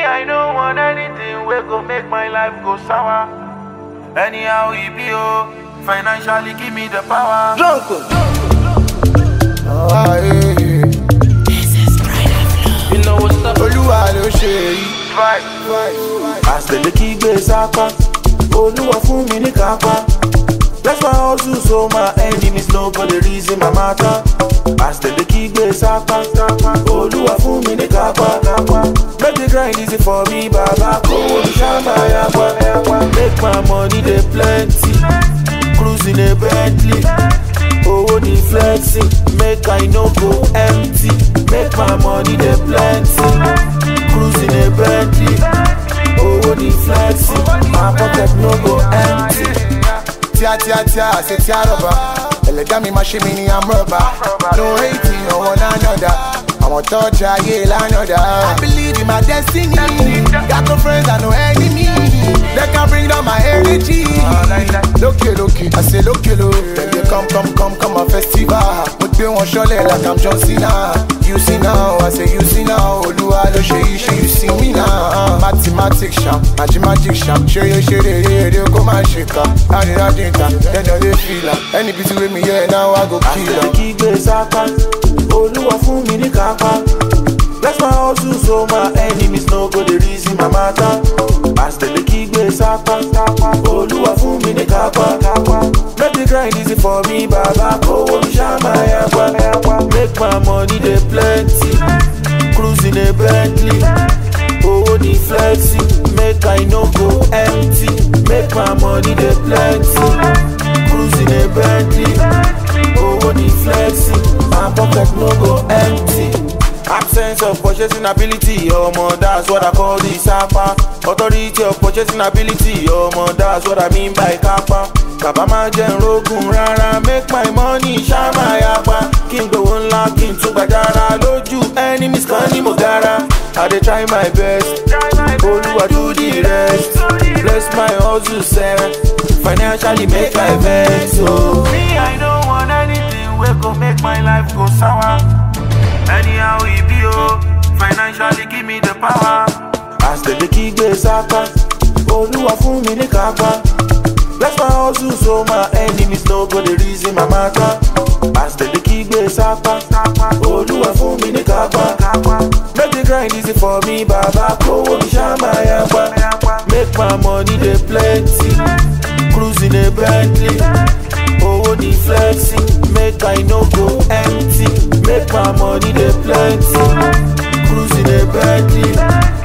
I don't want anything wey go make my life go sour. Anyhow e be oh, financially give me the power. Drunk. Ah, eh, eh. You know what's up? Olúwa ló ṣe èyí. Right. àṣẹlẹ kí gbé sápá olúwa fún mi ní kápá bless my hustle so my enemies no go dey reason my matter àṣẹlẹ kí gbé sápá olúwa fún mi ní kápá make the grind easy for me baba kówó mi ṣáàmà yapa make my money dey plenty cruising a bentley owó ní flexing make i no go empty make my money dey plenty cruising a bentley owó ní flexing my pocket no go empty. Tíá tíá tíá àṣẹ tíá rọ̀bà. Ẹlẹ́dá mi máa ṣe mí ní amúrọ̀bà. No hating on one another. Àwọn tọ́jà ayé lánàdà. I believe in my destiny. Got no friends and no enemy. They can bring down my energy. Lókè lókè, I say lókè ló. Dem dey come come come come on festival. Mo gbé wọn ṣọlẹ̀ like I'm John Cena. You see now, I say you see now. Olúwa ló ṣe yìí ṣe you see me now. Mathematics ṣam, magic ṣam. Ṣeré ṣeré eré kó má ṣe kà. Láríláàdì ìta, dẹ́dọ̀ lè fìlà. Ẹni bí ti wé mi yẹ náà wá go kill àṣẹlẹ am. kí gbé sápá olúwa fún mi ní kápá bless my hustle so my enemies no go dey reason my matter àṣẹlẹ kí gbé sápá olúwa fún mi ní kápá make the grind easy for me baba kówó mi ṣáàmà yapa make my money dey plenty cruising a bentley owó ní flexing make i no go empty make my money dey plenty cruising a bentley owó ní flexing my pocket no go empty. Absence of purchasing ability, omo, that's what I call the sapa. Authority of purchasing ability, omo, that's what I mean by kapa. Bàbá máa jẹ́ nrógùn rárá, make my money ṣáàmà yapa. Kí n gbowó ńlá, kí n tún gbàjára lójú enemies kan ní mo gara. I dey try my best, Olúwa do the rest. Bless my hustle sef, financially make my vex. Oh. Me, I don't want anything wey go make my life go sour. Anyhow e be oh, financially give me the power. àṣẹlẹ kí gbé sápá olúwa fún mi ní kápá bless my hustle so my enemies no go dey reason my matter àṣẹlẹ kí gbé sápá olúwa fún mi ní kápá make the grind easy for me baba kówó mi ṣáàmà yapa make my money dey plenty cruising a bentley owó ní flexing make i no go empty make my money dey plenty cruising a bentley